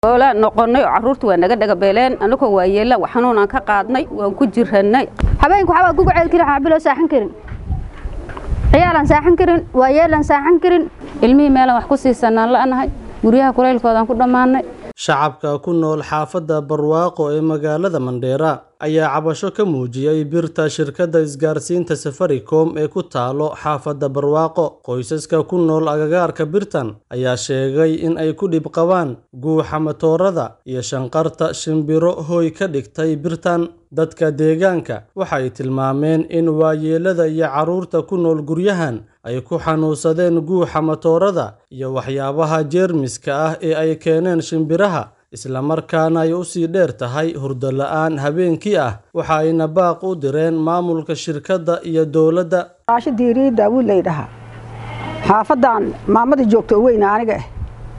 oola noqonay oo carruurta waa naga dhagabeeleen anagoo waa yeella xanuunaan ka qaadnay waan ku jirannay habeenku waxbaa kugu ceel karin xaabiloo saaxan karin ciyaalaan saaxan karin waa yeelaan saaxan karin ilmihii meelaan wax ku siisanaan la'nahay guryaha kulaylkoodaan ku dhammaanay shacabka ku nool xaafadda barwaaqo ee magaalada mandheera ayaa cabasho ka muujiyey birta shirkadda isgaarsiinta safaricom ee ku taalo xaafadda barwaaqo qoysaska ku nool agagaarka birtan ayaa sheegay in ay ku dhib qabaan guuxa matoorada iyo shanqarta shimbiro hooy ka dhigtay birtan dadka deegaanka waxay tilmaameen in waayeelada iyo carruurta ku nool guryahan ay ku xanuunsadeen guuxa matoorada iyo waxyaabaha jeermiska ah ee ay keeneen shimbiraha islamarkaana ay u sii dheer tahay hurdo la'aan habeenkii ah waxa ayna baaq u direen maamulka shirkadda iyo dowladda raasho diiriyi daawuud laydhahaa xaafaddan maamadii joogta oo weyna aniga ah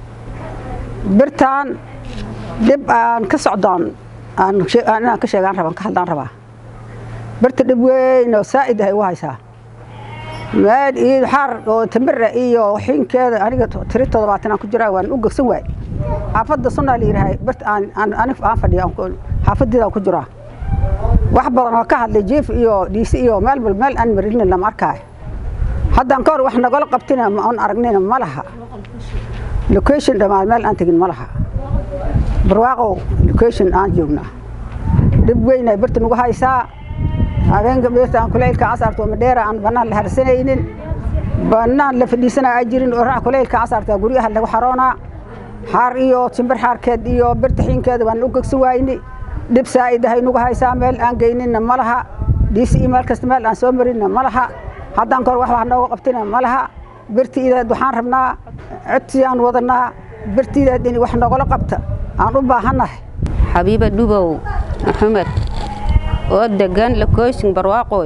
birtaan dhib aan ka socdoon inaan ka sheegaan rabaan ka hadlaan rabaa birta dhib weyn oo saa'id ahay u haysaa meel iyo xaar oo tamira iyo xinkeeda aniga tiri toddobaatan aan ku jiraa waan u gegsan waay xaafadda sunnaa la yidhahay birta aan aan fadhiya xaafadeeda aan ku jiraa wax badan oo ka hadlay jiif iyo dhiisi iyo meel bal meel aan marinin lama arkaayo haddaan ka hor wax nagala qabtina aan aragnina ma laha location dhammaan meel aan tegin ma laha barwaaqow location aan joognaa dhib weynay birta nagu haysaa habeenka beerta aan kulaylka casarto madheera aan bannaan la harsanaynin bannaan la fadhiisanaa ay jirin oo raac kulaylka casarta guryaha lagu xaroonaa xaar iyo timbir xaarkeed iyo birta xiinkeeda waan u gegsan waayni dhib saa'id ahay nagu haysaa meel aan geyninna ma laha dhiisi iyo meel kasta meel aan soo marinna ma laha haddaan kahor wax wax nooga qabtina ma laha birtiideed waxaan rabnaa codsi aan wadanaa birtiideed in wax nogala qabta aan u baahannahay xabiiba dhubow maxamed oo degan lokooshin barwaaqooy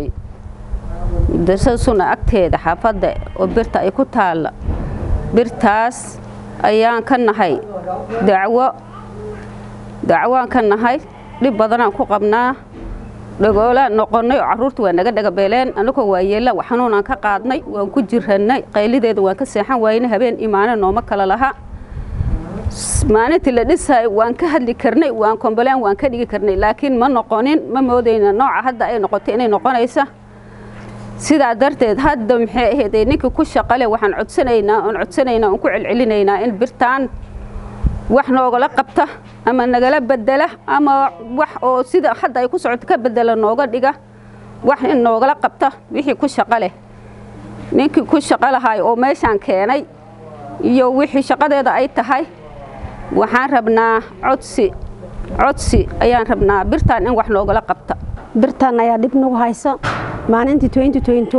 darsa suna agteeda xaafadda oo birta ay ku taalla birtaas ayaan ka nahay dacwo dacwoaan ka nahay dhib badanaan ku qabnaa dhagoolaan noqonnay oo carruurta waa naga dhagabeeleen anagoo waa yeella xanuunaan ka qaadnay waan ku jirannay qaylideeda waan ka seexan waayna habeen imaane nooma kala laha maalintii la dhisaay waan ka hadli karnay waan kombalaan waan ka dhigi karnay laakiin ma noqonin ma moodayna nooca hadda ay noqotay inay noqonaysa sidaa darteed hadda maxay ahayd ninkii ku shaqale waxaan codsanaynaa oon codsanaynaa oon ku celcelinaynaa in birtaan wax noogala qabta ama nagala bedela ama wax oo sida hadda ay ku socoto ka bedela nooga dhiga wax in noogala qabta wixii ku shaqo leh ninkii ku shaqo lahay oo meeshaan keenay iyo wixii shaqadeeda ay tahay waxaan rabnaa codsi codsi ayaan rabnaa birtaan in wax noogala qabta birtaan ayaa dhib nagu hayso maalintii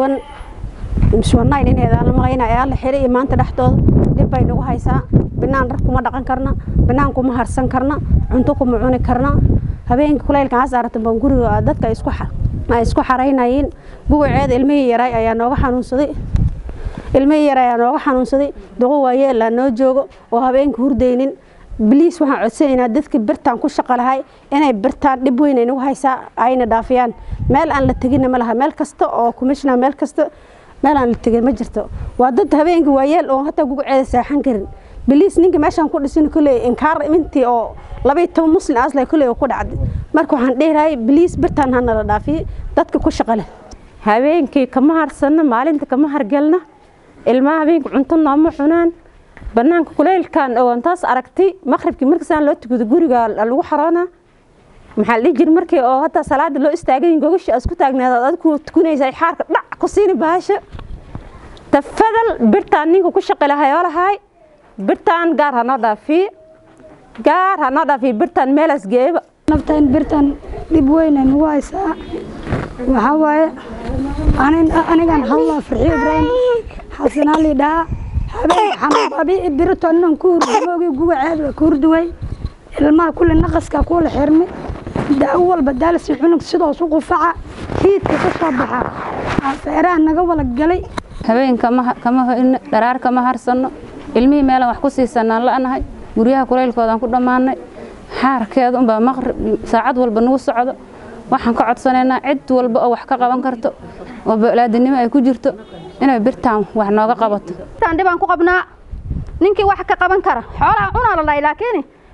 ineedaan malayna ayaa la xiray iyo maanta dhexdooda dhib bay nagu haysaa binaan dhar kuma dhaqan karna binaan kuma harsan karna cunto kuma cuni karna habeenkii kulaylka hasaaratan baan guriga dadka ay isku xaraynayeen guwaceeda ilmihii yaray ayaa nooga xanuunsaday ilmihii yar ayaa nooga xanuunsaday duqo waayeelaa noo joogo oo habeenka hurdaynin biliis waxaan codsanaynaa dadka birtaan ku shaqo lahay inay birtaan dhib weyn ay nagu haysaa ayna dhaafiyaan meel aan la teginna ma laha meel kasta oo commissioner meel kasta meel aan la tegin ma jirto waa dad habeenkii waayeel oo hataa guguceeda seexan karin biliis ninka meeshaan ku dhisin kulley inkaar intii oo labaiyo toban muslim asla kulley ku dhacday marka waxaan dheerahay biliis birtaan ha nala dhaafiye dadka ku shaqo leh habeenkii kama harsanno maalinta kama hargelno ilmaha habeenka cunto nooma cunaan banaanka kulaylkan oon taas aragtay maqribkii markasaan loo tukado guriga lagu xaroona maxaa la dhihi jira markii oo hataa salaada loo istaagay gogasha isku taagnaadaad adigu tukunaysa xaarka dhac ku siini bahasha tafadal birtaan ninka ku shaqi lahayoo lahay birtaan gaar ha noo dhaafiye gaar ha noo dhaafiye birtaan meelaas geeba naftaan birtaan dhib weyn ay nagu haysaa waxaa waaye anigan hallaa farxiyo ibraahim xasanaa lidhaa habeen xamababi birito inan ku hurdamoogi gugaceed waa ku hurduway ilmaha kulle naqaska kuula xirmi daawo walba daalsi cunug sidoos u qufaca hiidka ka soo baxa feeraha naga wala galay habeen kama hoyno dharaar kama harsanno ilmihii meelaan wax ku siisanaan la'nahay guryaha kulaylkoodaan ku dhammaanay xaarkeeda unbaa maqrib saacad walba nagu socdo waxaan ka codsanaynaa cid walba oo wax ka qaban karto oo balaadinimo ay ku jirto inay birtaan wax nooga qabato birtaan dhibaan ku qabnaa ninkii wax ka qaban kara xoolaha cunaa la dhahay laakiin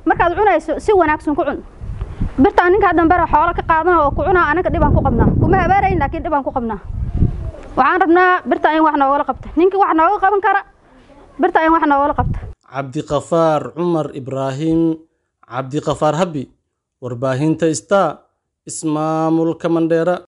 markaad cunayso si wanaagsan ku cun birtaan ninkaa dambera xoolo ka qaadana oo ku cunaa anaga dhibaan ku qabnaa kuma habaarayn laakiin dhibaan ku qabnaa waxaan rabnaa birtaa in wax noogala qabta ninkii wax nooga qaban kara birtaa in wax noogala qabta cabdiqafaar cumar ibraahim cabdiqafaar habi warbaahinta star ismaamulka mandheera